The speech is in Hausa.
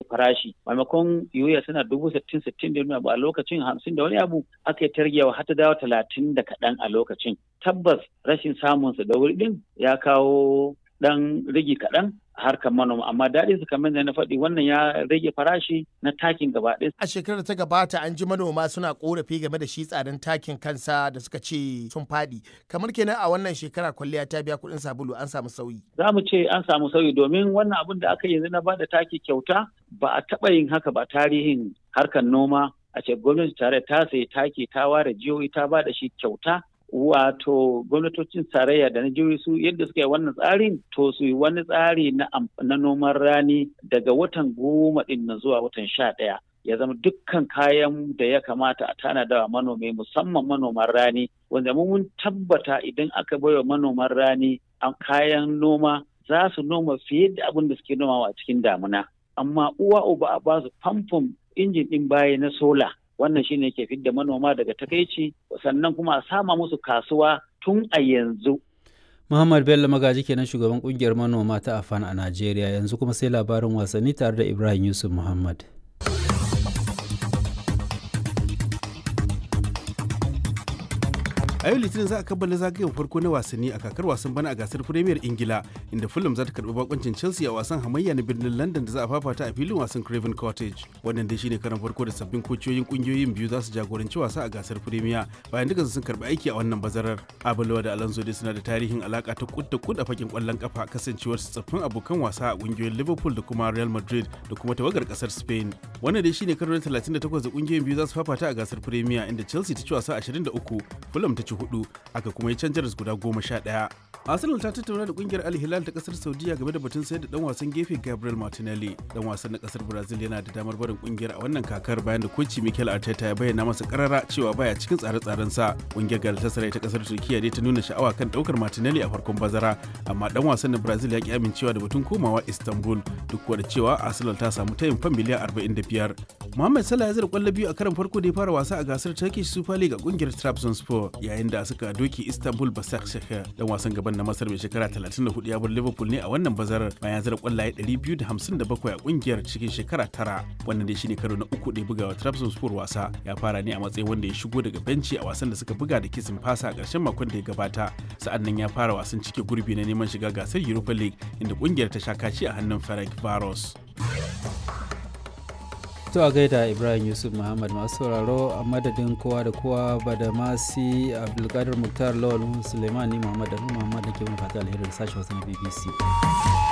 farashi maimakon yoya tana dubu sittin sittin da abu a lokacin hamsin da wani abu aka yi targewa har ta dawo talatin da kaɗan a lokacin tabbas rashin samunsa da wuri ɗin ya kawo ɗan rigi kaɗan harkar manoma amma daɗin su kamar da na faɗi wannan ya rage farashi na takin gaba ɗaya. A shekarar ta gabata an ji manoma suna korafi game da shi tsadan takin kansa da suka ce sun faɗi kamar kenan a wannan shekara kwalliya ta biya kuɗin sabulu an samu sauyi. Za mu ce an samu sauyi domin wannan abin da aka yanzu na bada taki kyauta ba a taɓa yin haka ba tarihin harkar noma a ce gwamnati tare ta sayi taki ta ware jihohi ta bada shi kyauta wato gwamnatocin tarayya da na jihohi su yadda suka yi wannan tsarin to su yi wani tsari na noman rani daga watan goma din na zuwa watan sha ɗaya ya zama dukkan kayan da ya kamata a tanada wa manomi musamman manoman rani wanda mun tabbata idan aka baiwa manoman rani a kayan noma za su noma fiye da abin da suke nomawa a cikin damuna amma uwa uba a ba su famfon injin ɗin baya na sola wannan shine ke fidda manoma daga takaici sannan kuma a sama musu kasuwa tun a yanzu Muhammad Bello Magaji kenan shugaban kungiyar manoma ta Afan a Najeriya yanzu kuma sai labarin wasanni tare da Ibrahim Yusuf Muhammad. a yau litinin za a kammala zagayen farko na wasanni a kakar wasan bana a gasar premier ingila inda fulham za ta karbi bakoncin chelsea a wasan hamayya na birnin london da za a fafata a filin wasan craven cottage wannan dai shine karan farko da sabbin kociyoyin kungiyoyin biyu za su jagoranci wasa a gasar premier bayan duka sun karbi aiki a wannan bazarar abulawa da alonso dai suna da tarihin alaka ta kud da kud a fakin kwallon kafa kasancewar su tsaffin abokan wasa a kungiyoyin liverpool da kuma real madrid da kuma tawagar kasar spain wannan dai shine karo na 38 da kungiyoyin biyu za su fafata a gasar premier inda chelsea ta ci wasa 23 fulham ta ci hudu aka kuma yi canjar guda goma sha ɗaya. Arsenal ta tattauna da kungiyar Al Hilal ta kasar Saudiya game da batun sayar da dan wasan gefe Gabriel Martinelli. Dan wasan na kasar Brazil yana da damar barin kungiyar a wannan kakar bayan da koci Mikel Arteta ya bayyana masa karara cewa baya cikin tsare-tsaren sa. Kungiyar Galatasaray ta kasar Turkiya dai ta nuna sha'awa kan daukar Martinelli a farkon bazara, amma dan wasan na Brazil ya ki amincewa da batun komawa Istanbul duk da cewa Arsenal ta samu tayin fan miliyan 45. Mohamed Salah ya zira kwallo biyu a karan farko da ya fara wasa a gasar Turkish Super League a kungiyar Trabzonspor yayin da suka doki Istanbul Basaksehir dan wasan gaban na Masar mai shekara 34 ya bar Liverpool ne a wannan bazarar bayan zira kwallaye 257 a kungiyar cikin shekara tara wannan dai shine karo na uku da ya buga wa Trabzonspor wasa ya fara ne a matsayin wanda ya shigo daga benci a wasan da suka buga da kisin fasa a ƙarshen makon da ya gabata sa'an nan ya fara wasan cike gurbi na neman shiga gasar Europa League inda kungiyar ta sha kaci a hannun Ferenc Varos. To a gaida Ibrahim Yusuf Muhammad masu sauraro a madadin kowa da kowa ba da masi Abdulkadir Muktar Lawal Suleimani Muhammad da Muhammad da ke mun fata alheri da sashen wasu na BBC.